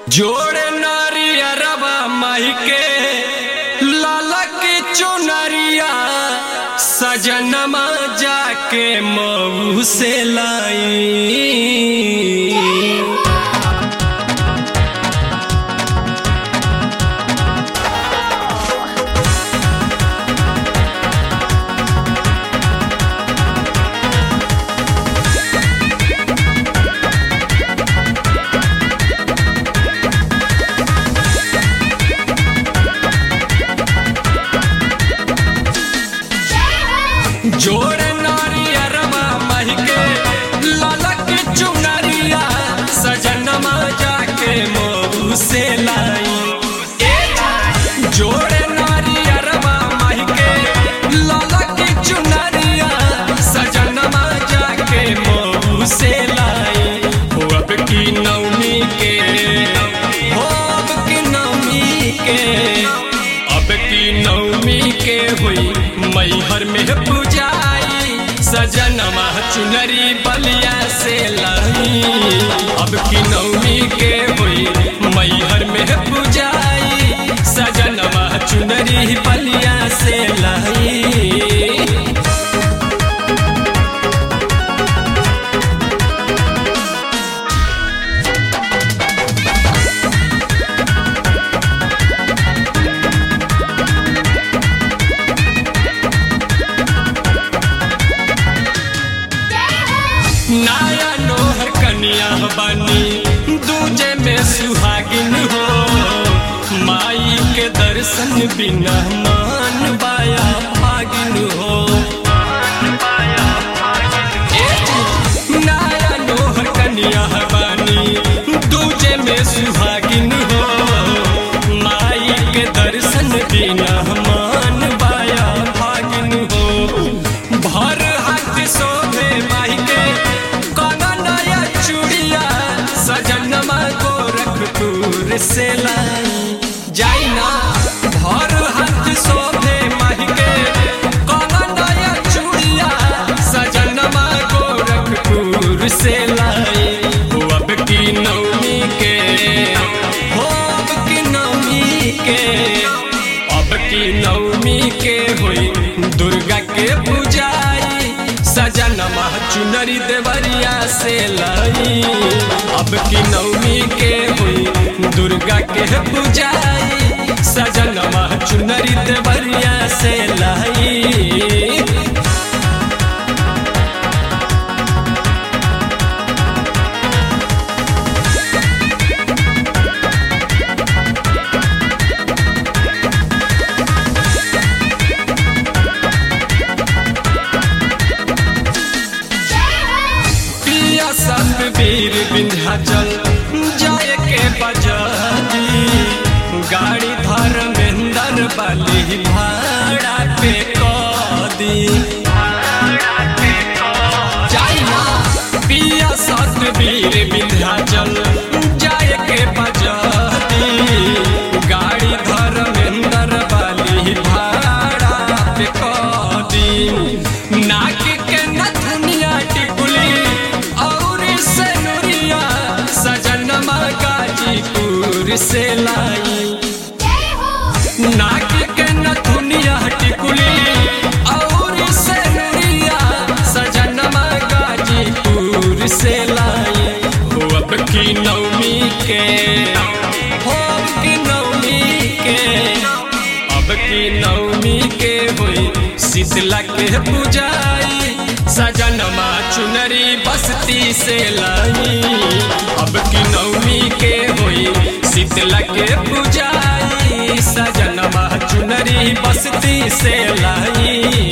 जोड़े नारियरबा माही के लाला के चुनरिया सजनमा जाके मऊ से लाई जोड़े नारियरबा माही के लाला के चुनरिया सजनमा जाके मऊ से लाई जोड़े नारियरबा माही के लाला के चुनरिया सजनमा जाके मऊ से लाई हो अब की नवमी के हो अब की नवमी के अब की नवमी के हुई मैहर में पूजाई सजनमा चुनरी बलिया से लाई अब की नवमी के हुई मैहर में पूजाई सजनमा चुनरी बलिया से लाई नाया नोहर कनिया बनी दूजे में सुहागिन हो माई के दर्शन बिना मान बाया भागिन हो नाया नोहर कनिया बनी दूजे में सुहागिन हो माई के दर्शन बिना मान बाया भागिन हो भर हाथ शोभे माई के काना नया चूड़िया सजनमा गोरखपुर से लाई जाई ना भर हाथ शोभे माई के काना नया चूड़िया सजनमा गोरखपुर से लाई हो अब की नवमी के हो अब की नवमी के अब की नवमी के हुई दुर्गा के पूजाई सजनमा चुनरी देवरिया से लाई अब की नवमी के हुई दुर्गा के पूजाई सजनमा चुनरी देवरिया से लाई पिया सब वीर विंध्याचल जाए के बजाजी गाड़ी धर्मेंद्र बलि भाड़ा पे कदी जाई ना पिया सत वीर विंध्याचल जाए के बजाजी गाड़ी धर्मेंद्र बलि भाड़ा पे कदी नाक के नथुनिया टिकुली और सनुरिया सजनमा गाजीपुर से लाई नाक के नथुनिया टिकुली और सनुरिया सजनमा गाजीपुर से लाई हो अब की नवमी के हो अब की नवमी के अब की नवमी के हुई शीतला के पूजाई सजनमा चुनरी बस्ती से लाई अब की नवमी के हुई शीतला के पूजाई सजनमा चुनरी बस्ती से लाई